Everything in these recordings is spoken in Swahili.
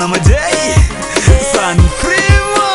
na majei San Primo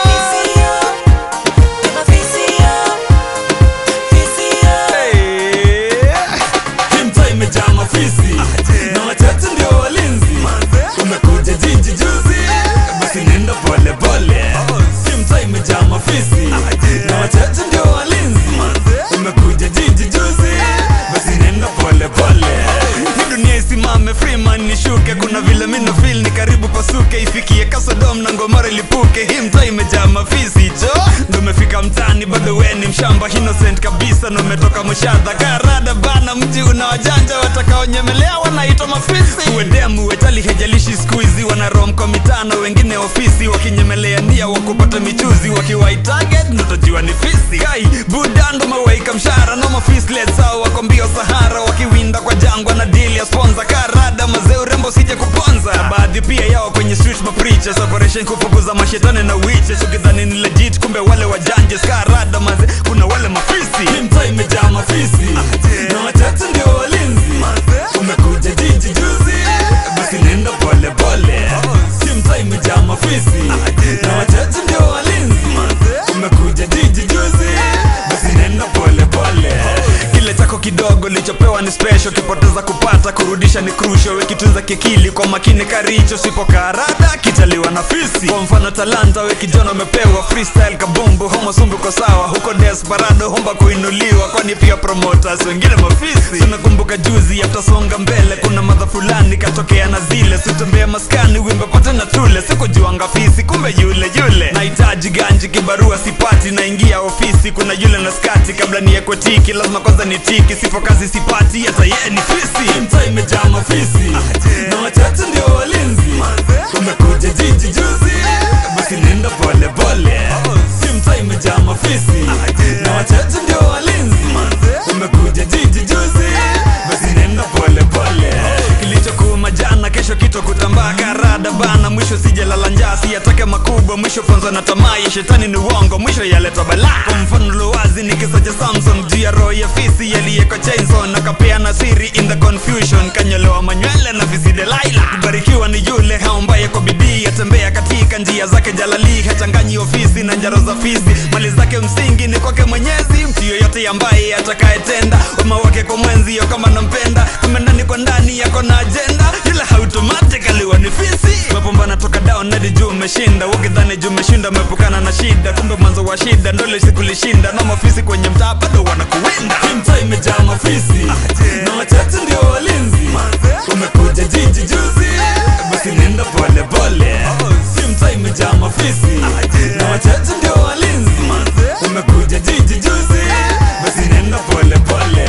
Hey. Hii mtaa imejaa mafisi na wachache ndio walinzi. Umekuja jiji juzi, basi nenda pole pole. Hii mtaa imejaa mafisi na wachache ndio walinzi. Umekuja jiji juzi, basi nenda pole pole. Hii dunia isimame, Freeman nishuke. Kuna vile mina feel ni karibu pasuke, ifikie Kasodom na Ngomara ilipuke. Hii mtaa imejaa mafisi jo, ndo umefika mtaani, bado we ni mshamba innocent kabisa, na umetoka mshadha karada bana. Mji una wajanja watakaonyemelea, wanaitwa mafisi. Uedemu wetali hejalishi siku hizi, wana rom kwa mitano, wengine ofisi wakinyemelea ndia wakupata michuzi, wakiwai target ndo utajua ni fisi. Kai budando mawaika mshara no mafislet sawa, wako mbio Sahara wakiwinda kwa jangwa na deal ya sponsor karada mazee urembo sije kuponza na baadhi pia yao kwenye street ma preachers operation kufukuza mashetani na witches ukidhani ni legit kumbe wale wajanje skarada mazee kuna wale mafisi Hii mtaa imejaa mafisi na wachache ndio walinzi umekuja jiji juzi basi nenda pole pole Hii mtaa imejaa mafisi na wachache ndio walinzi umekuja jiji juzi basi nenda pole pole kile chako kidogo lichopewa ni special kipoteza kupata kurudisha ni crucial wekitunza kikili kwa makini karicho sipokarada kitaliwa na fisi kwa mfano talanta we kijana umepewa freestyle kabumbu homo sumbu kwa sawa huko desperado homba kuinuliwa kwani pia promoters wengine mafisi tunakumbuka juzi atasonga mbele kuna madha fulani katokea na zile sitembea maskani wimbe pate na tule sikujuanga fisi kumbe yule yule nahitaji ganji kibarua sipati naingia ofisi kuna yule na skati kabla niekwe tiki lazima kwanza ni tiki sipo kazi sipati hata yeye ni fisi mtaa imejaa mafisi na wachache ndio walinzi umekuja jiji juzi basi nenda pole pole si mtaa imejaa mafisi na wachache ndio walinzi umekuja jiji juzi basi nenda pole pole kilichokuuma jana kesho kito kutambaa karada bana mwisho sijalala njaa siyatake makubwa mwisho fonza na tamaa ya shetani ni uongo mwisho yaleta balaa kwa mfano lowazi ni kisa cha samson juu ya roho ya fisi yaliyeko chainson akapeana siri in the confusion kanyolewa manywele na fisi delaila kubarikiwa ni yule haombaye kwa bidii atembea katika njia zake jalali hachanganyi ofisi na njaro za fisi mali zake msingi ni kwake mwenyezi mtu yoyote ambaye atakayetenda wema wake kwa mwenzio kama nampenda kumbe ndani kwa ndani yako na ajenda ila automatically wa ni fisi mapambana toka down hadi juu umeshinda ukidhani juu umeshinda umepukana na shida kumbe mwanzo wa shida ndo lisikulishinda na mafisi kwenye mtaa bado wanakuwinda Hii mtaa imejaa mafisi na wachache ndio walinzi umekuja jiji juzi basi nenda pole pole Hii mtaa imejaa mafisi na wachache ndio walinzi umekuja jiji juzi basi nenda pole pole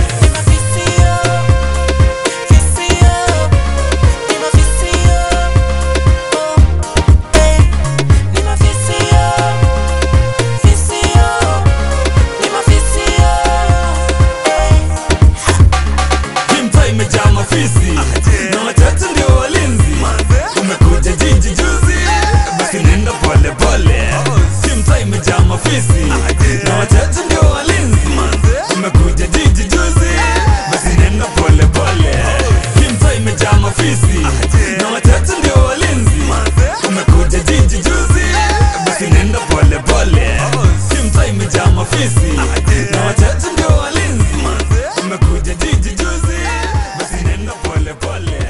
Hii mtaa imejaa mafisi na wachache ndio walinzi umekuja jiji juzi basi nenda pole pole Hii mtaa imejaa mafisi na wachache ndio walinzi umekuja jiji juzi basi nenda pole pole Hii mtaa imejaa mafisi na wachache ndio walinzi umekuja jiji juzi basi nenda pole pole Hii mtaa imejaa mafisi na wachache ndio walinzi umekuja jiji juzi basi nenda pole pole